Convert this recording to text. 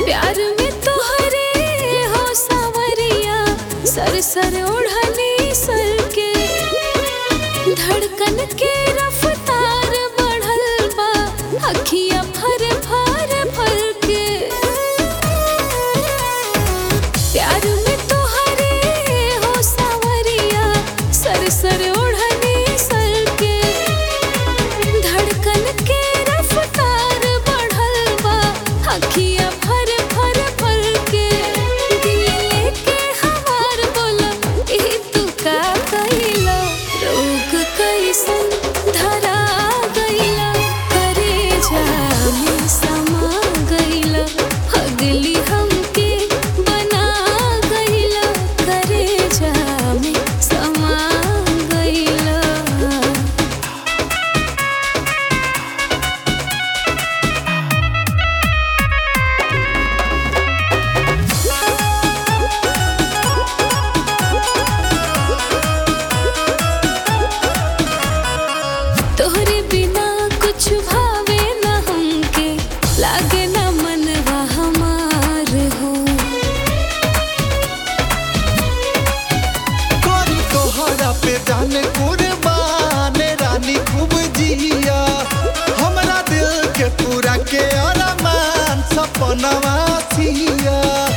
प्यार में तोहरे हो सावरिया सर सर ओढ़नी सर के धड़कन के रफ्तार बढ़ल बा अखिया फर फर फर के प्यार में तोहरे हो सावरिया सर सर ओढ़नी सर के धड़कन के रफ्तार बढ़ल बा अखिया फर फर फर के दिल लेके हमार बोला ई तू का कइला रोग कैसन धरा गइला करे जामे समा गइला अगली हमके बना गइला करे जामे समा गइला तोहरे बिना कुछ भावे न हमके लागे न मनवा हमार हो करी तोहरा पे जाने कुर्बान रानी खूब जिया हमरा दिल के पूरा के अरमान सपनवा सिया